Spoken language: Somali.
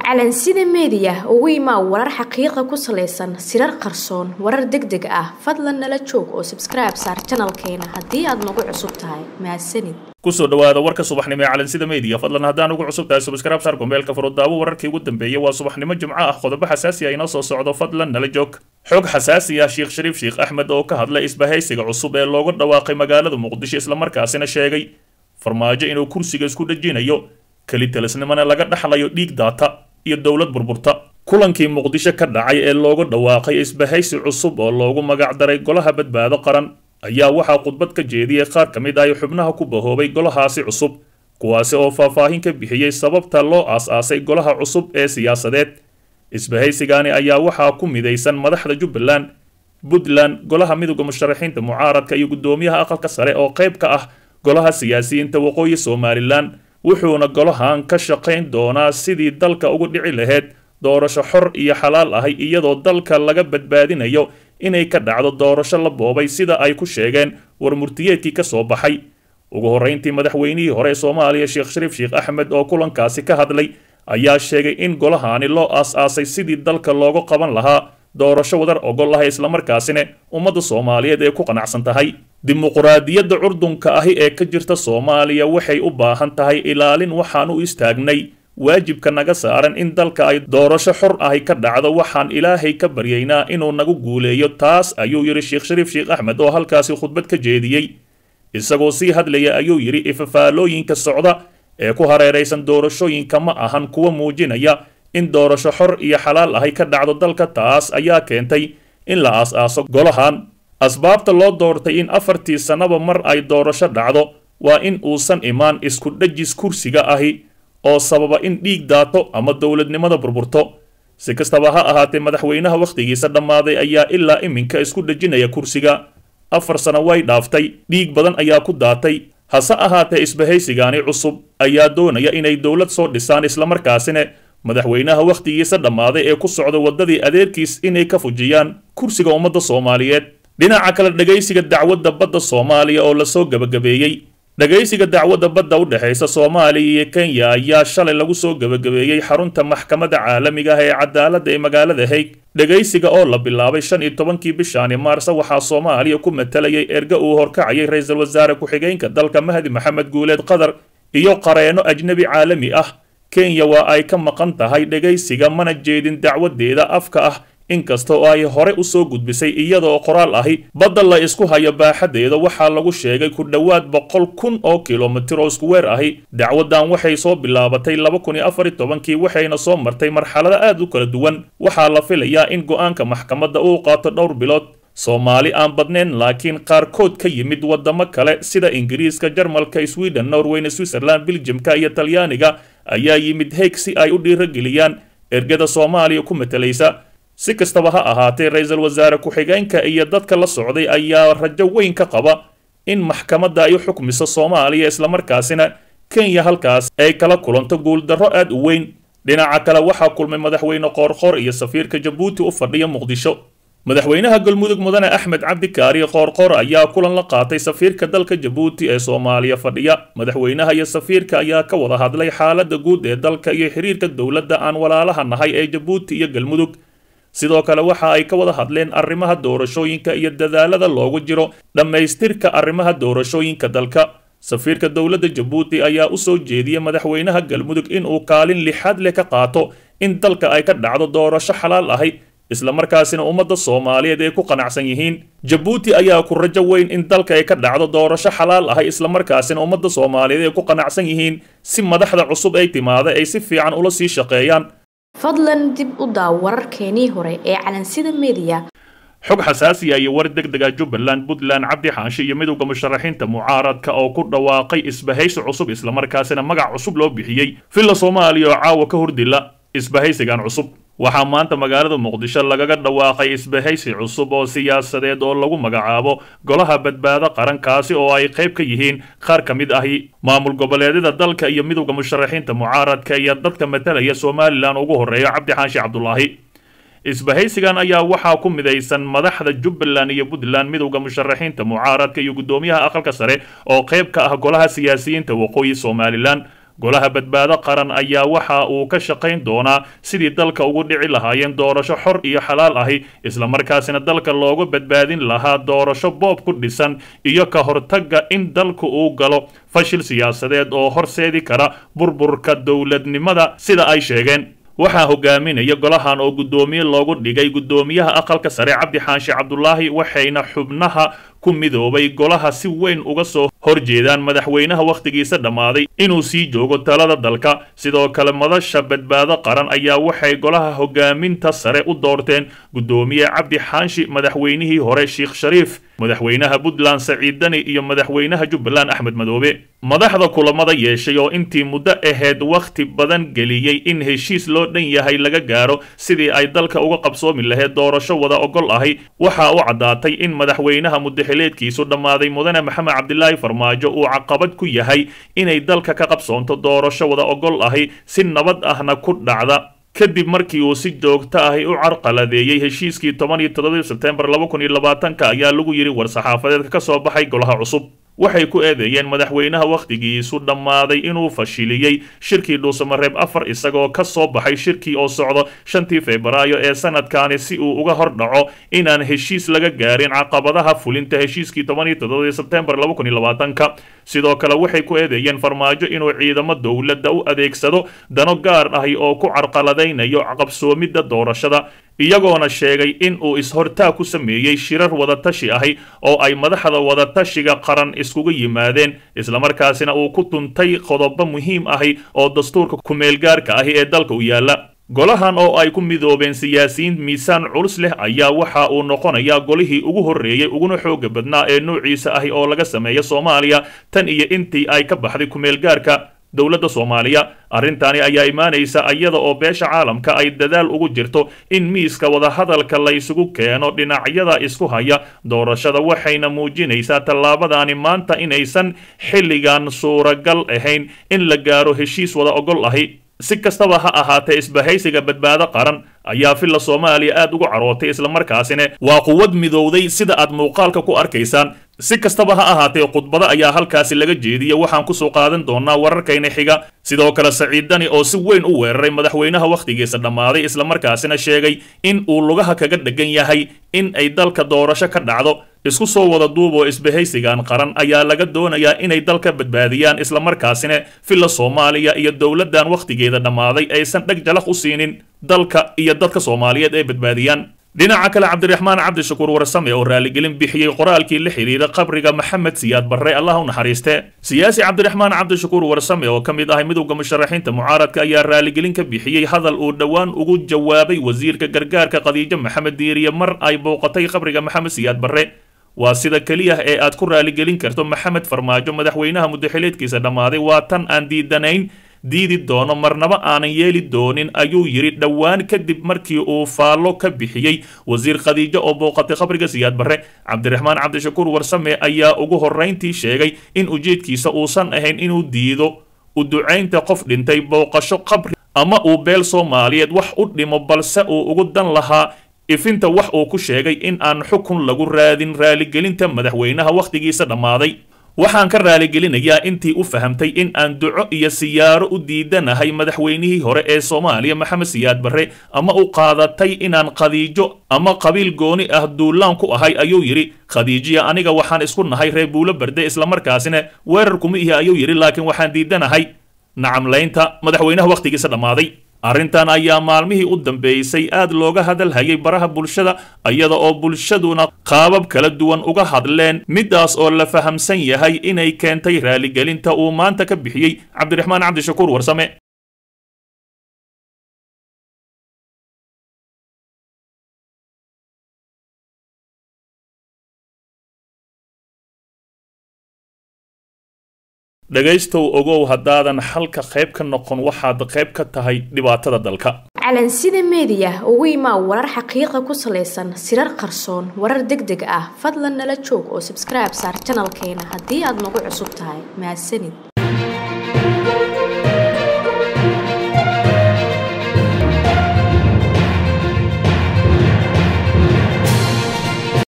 calansida meediya ugu imaa warar xaqiiqa ku salaysan sirar qarsoon warar deg deg ah fadlan nala joog oo sabskribe saar janalkeena haddii aad nagu cusub tahay mahadsanid kusoo dhawaada warka subaxnimo ee calansida meediya fadlan haddaan ugu cusub tahay subscribe saar gombeelka furudaawo wararkii ugu dambeeyay waa subaxnimo jimco ah qodobo xasaasi ah inoo soo socdo fadlan nala joog xog xasaasi ah sheekh shariif sheekh axmed oo ka hadlay isbahaysiga cusub ee loogu dhawaaqay magaalada muqdisho islamarkaasina sheegay farmaajo inuu kursiga isku dhejinayo kelitalisnimona laga dhaxlayo dhiig daata iyo dowlad burburta kulankii muqdisho ka dhacay ee loogu dhawaaqay isbahaysi cusub oo loogu magacdaray golaha badbaado qaran ayaa waxaa khudbad ka jeediyey qaar ka mid ah xubnaha ku bahoobay golahaasi cusub kuwaasi oo faahfaahin ka bixiyey sababta loo aas-aasay golaha cusub ee siyaasadeed isbahaysigaani ayaa waxaa ku midaysan madaxda jubbaland puntland golaha midooda musharaxiinta mucaaradka iyo guddoomiyaha aqalka sare oo qayb ka ah golaha siyaasiyiinta waqooyi somalilan wuxuuna golahan ka shaqayn doonaa sidii dalka ugu dhici lahayd doorasho xor iyo xalaal ahay iyadoo dalka laga badbaadinayo inay ka dhacdo doorasho la boobay sida ay ku sheegeen war murtiyeedkii ka soo baxay ugu horrayntii madaxweynihii hore ee soomaaliya sheekh shariif sheekh axmed oo kulankaasi ka hadlay ayaa sheegay in golahaani loo aas-aasay sidii dalka loogu qaban lahaa doorasho wadar ogol ah islamarkaasina ummadda soomaaliyeed ee ku qanacsan tahay dimuquraadiyadda curdunka ahi ee ka jirta soomaaliya waxay u baahan tahay ilaalin waxaan u istaagnay waajibka naga saaran in dalka ay doorasho xor ahi ka dhacdo waxaan ilaahay ka baryaynaa inuu nagu guuleeyo taas ayuu yidhi sheekh shariif sheekh axmed oo halkaasi khudbad ka jeediyey isagoo sii hadlaya ayuu yidhi ifafaalooyinka socda ee ku hareeraysan doorashooyinka ma ahan kuwa muujinaya in doorasho xor iyo xalaal ahay ka dhacdo dalka taas ayaa keentay in la aas-aaso golahan asbaabta loo doortay in afartii sannaba mar ay doorasho dhacdo waa in uusan imaan isku dhejis kursiga ahi oo sababa in dhiig daato ama dowladnimada burburto si kastaba ha ahaatee madaxweynaha wakhtigiisa dhammaaday ayaa ilaa iminka isku dhejinaya kursiga afar sano way dhaaftay dhiig badan ayaa ku daatay hase ahaatee isbahaysigaani cusub ayaa doonaya inay dowlad soo dhisaan islamarkaasina madaxweynaha wakhtigiisa dhammaaday ee ku socda waddadii adeerkiis inay ka fujiyaan kursiga ummadda soomaaliyeed dhinaca kale dhegaysiga dacwadda badda soomaaliya oo lasoo gebagabeeyey dhegaysiga dacwadda badda u dhexaysa soomaaliya iyo kenya ayaa shalay lagu soo gebagabeeyey xarunta maxkamadda caalamiga ah ee cadaaladda ee magaalada haig dhegaysiga oo la bilaabay shan iyo tobankii bishaani maarse waxaa soomaaliya ku matalayay erga uu horkacayay ra-iisul wasaare ku-xigeenka dalka mahdi maxamed guuleed qatar iyo qareenno ajnebi caalami ah kenya waa ay ka maqan tahay dhegaysiga mana jeedin dacwadeeda afka ah inkasta oo ay hore u soo gudbisay iyadaoo qoraal ahi badda la isku hayo baaxadeeda waxaa lagu sheegay ku dhowaad boqol kun oo kilomitir oo isku weer ahi dacwadan waxay soo bilaabatay laba kun iyo afar iyo tobankii waxayna soo martay marxalado aad u kala duwan waxaa la filayaa in go-aanka maxkamadda uu qaato dhowr bilood soomaali aan badnayn laakiin qaarkood ka yimid waddamo kale sida ingiriiska jarmalka sweden norweyna switzerland biljamka iyo talyaaniga ayaa yimid haig si ay u dhiirageliyaan ergada soomaaliya ku matalaysa si kastaba ha ahaatee ra-iisul wasaare ku-xigeenka iyo dadka la socday ayaa rajo weyn ka qaba in maxkamadda ay u xukmiso soomaaliya islamarkaasina kenya halkaas ay kala kulanto guuldarro aad u weyn dhinaca kale waxaa kulmay madaxweyne qoorqoor iyo safiirka jabuuti u fadhiya muqdisho madaxweynaha galmudug mudane axmed cabdikaari qoorqoor ayaa kulan la qaatay safiirka dalka jabuuti ee soomaaliya fadhiya madaxweynaha iyo safiirka ayaa ka wada hadlay xaaladda guud ee dalka iyo xiriirka dowladda aan walaalaha nahay ee jabuuti iyo galmudug sidoo kale waxa ay ka wada hadleen arrimaha doorashooyinka iyo dadaalada loogu jiro dhammaystirka arrimaha doorashooyinka dalka safiirka dowladda jabuuti ayaa u soo jeediyey madaxweynaha galmudug inuu kaalin lixaad leh ka qaato in dalka ay ka dhacdo doorasho xalaal ahay islamarkaasina ummadda soomaaliyeed ay ku qanacsan yihiin jabuuti ayaa ku rajo weyn in dalka ay ka dhacdo doorasho xalaal ahay islamarkaasina ummadda soomaaliyeed ay ku qanacsan yihiin si madaxda cusub ay timaada ay si fiican ula sii shaqeeyaan fadlan dib u daaw wararkeenii hore ee calansida meediya xog xasaasiya iyo war deg dega jubbaland puntland cabdi xaanshe iyo midowda musharaxiinta mucaaradka oo ku dhawaaqay isbahaysi cusub islamarkaasina magac cusub loo bixiyey villa soomaaliya oo caawa ka hordila isbahaysigan cusub waxaa maanta magaalada muqdisho lagaga dhawaaqay isbahaysi cusub oo siyaasadeed oo lagu magacaabo golaha badbaado qarankaasi oo ay qayb ka yihiin qaar ka mid ahi maamul goboleedyada dalka iyo midowda musharaxiinta mucaaradka iyo dadka matalaya somalilan ugu horreeya cabdi xaashi cabdulaahi isbahaysigan ayaa waxaa ku midaysan madaxda jubbaland iyo puntland midowda musharaxiinta mucaaradka iyo guddoomiyaha aqalka sare oo qayb ka ah golaha siyaasiyiinta waqooyi somalilan golaha badbaado qaran ayaa waxa uu ka shaqayn doonaa sidii dalka ugu dhici lahaayeen doorasho xor iyo xalaal ahi islamarkaasina dalka looga badbaadin lahaa doorasho boob ku dhisan iyo ka hortagga in dalku uu galo fashil siyaasadeed oo horseedi kara burburka dowladnimada sida ay sheegeen waxaa hogaaminaya golahan oo guddoomiye loogu dhigay guddoomiyaha aqalka sare cabdi xaashi cabdulaahi waxayna xubnaha ku midoobay golaha si weyn uga soo horjeedaan madaxweynaha wakhtigiisa dhammaaday inuu sii joogo talada dalka sidoo kale madasha badbaado qaran ayaa waxay golaha hogaaminta sare u doorteen guddoomiye cabdi xaashi madaxweynihii hore sheekh shariif madaxweynaha puntland saciid dani iyo madaxweynaha jubbaland axmed madoobe madaxda kulamada yeeshay oo intii muddo ahayd wakhti badan geliyey in heshiis loo dhan yahay laga gaaro sidii ay dalka uga qabsoomi lahayd doorasho wada ogol ahi waxaa u caddaatay in madaxweynaha mudaxileedkiisu dhammaaday mudane maxamed cabdilaahi farmaajo uu caqabad ku yahay inay dalka ka qabsoonto doorasho wada ogol ahi si nabad ahna ku dhacda kadib markii uu si joogto ahi u carqaladeeyey heshiiskii toban iyo toddobii sebtembar laba kun iyo labaatanka ayaa lagu yidhi war-saxaafadeedka ka soo baxay golaha cusub waxay ku eedeeyeen madaxweynaha wakhtigiisu dhammaaday inuu fashiliyey shirkii dhuusamareeb afar isagoo ka soo baxay shirkii oo socdo shantii febraayo ee sanadkaani si uu uga hor dhaco inaan heshiis laga gaarin caqabadaha fulinta heshiiskii toban iyo toddobadii sebtembar laba kun iyo labaatanka sidoo kale waxay ku eedeeyeen farmaajo inuu ciidamo dowladda u adeegsado dano gaar ahi oo ku carqaladaynayo qabsoomidda doorashada iyagoona sheegay in uu is-hortaag ku sameeyey shirar wadatashi ahi oo ay madaxda wadatashiga qaran iskugu yimaadeen islamarkaasina uu ku tuntay qodobo muhiim ahi oo dastuurka ku-meelgaarka ahi ee dalka u yaalla golahan oo ay ku midoobeen siyaasiyiin miisaan culus leh ayaa waxa uu noqonayaa golihii ugu horreeyey uguna xooga badnaa ee noociisa ahi oo laga sameeya soomaaliya tan iyo intii ay ka baxday ku-meelgaarka dowladda soomaaliya arrintaani ayaa imaanaysa iyada oo beesha caalamka ay dadaal ugu jirto in miiska wadahadalka la isugu keeno dhinacyada isku haya doorashada waxayna muujinaysaa tallaabadaani maanta inaysan xilligan suuragal ahayn in la gaaro heshiis wada ogol ahi si kastaba ha ahaatee isbahaysiga badbaado qaran ayaa filla soomaaliya aad ugu carootay islamarkaasina waa quwad midowday sida aad muuqaalka ku arkaysaan si kastaba ha ahaatee khudbado ayaa halkaasi laga jeediya waxaan kusoo qaadan doonaa wararkayna xiga sidoo kale saciid dani oo si weyn u weeraray madaxweynaha wakhtigiisa dhammaaday islamarkaasina sheegay in uu lugaha kaga dhegan yahay in ay dalka doorasho ka dhacdo isku soo wada duuboo isbahaysigan qaran ayaa laga doonayaa inay dalka badbaadiyaan islamarkaasina filla soomaaliya iyo dowladdan wakhtigeeda dhammaaday aysan dheg jalaq u siinin dalka iyo dadka soomaaliyeed ay badbaadiyaan dhinaca kale cabdiraxmaan cabdishakuur warsame oo raaligelin bixiyey qoraalkii la xidhiidha qabriga maxamed siyaad barre allah u naxariiste siyaasi cabdiraxmaan cabdishakuur warsame oo ka mid ah midowda musharaxiinta mucaaradka ayaa raaligelin ka bixiyey hadal uu dhowaan ugu jawaabay wasiirka gargaarka khadiijo maxamed diiriye mar ay booqatay qabriga maxamed siyaad barre waa sida keliya ee aad ku raaligelin karto maxamed farmaajo madaxweynaha mudaxileedkiisa dhammaaday waa tan aan diidanayn diidi doono marnaba aanan yeeli doonin ayuu yidhi dhowaan kadib markii uu faallo ka bixiyey wasiir khadiijo oo booqatay qabriga siyaad barre cabdiraxmaan cabdishakuur warsame ayaa ugu horrayntii sheegay in ujeedkiisa uusan ahayn inuu diido u ducaynta qof dhintay booqasho qabri ama uu beel soomaaliyeed wax u dhimo balse uu ugu dan lahaa ifinta wax uu ku sheegay in aan xukun lagu raadin raaligelinta madaxweynaha wakhtigiisa dhammaaday waxaan ka raaligelinayaa intii u fahamtay in aan duco iyo siyaaro u diidanahay madaxweynihii hore ee soomaaliya maxamed siyaad barre ama u qaadatay inaan khadiijo ama qabiil gooni ah duulaan ku ahay ayuu yidhi khadiijiya aniga waxaan isku nahay reer buulo barde islamarkaasina weerar kuma ihi ayuu yidhi laakiin waxaan diidanahay nacamlaynta madaxweynaha wakhtigiisa dhammaaday arrintan ayaa maalmihii u dambeysay aad looga hadalhayay baraha bulshada iyada oo bulshaduna qaabab kala duwan uga hadleen midaas oo la fahamsan yahay inay keentay raaligelinta uu maanta ka bixiyey cabdiraxmaan cabdishakuur warsame dhegaystow ogow haddaadan xalka qayb ka noqon waxaad qayb ka tahay dhibaatada dalka calansida meediya ugu imaa warar xaqiiqa ku salaysan sirar qarsoon warar deg deg ah fadlan nala joog oo sabskribe saar janalkeena haddii aad nagu cusub tahay mahadsanid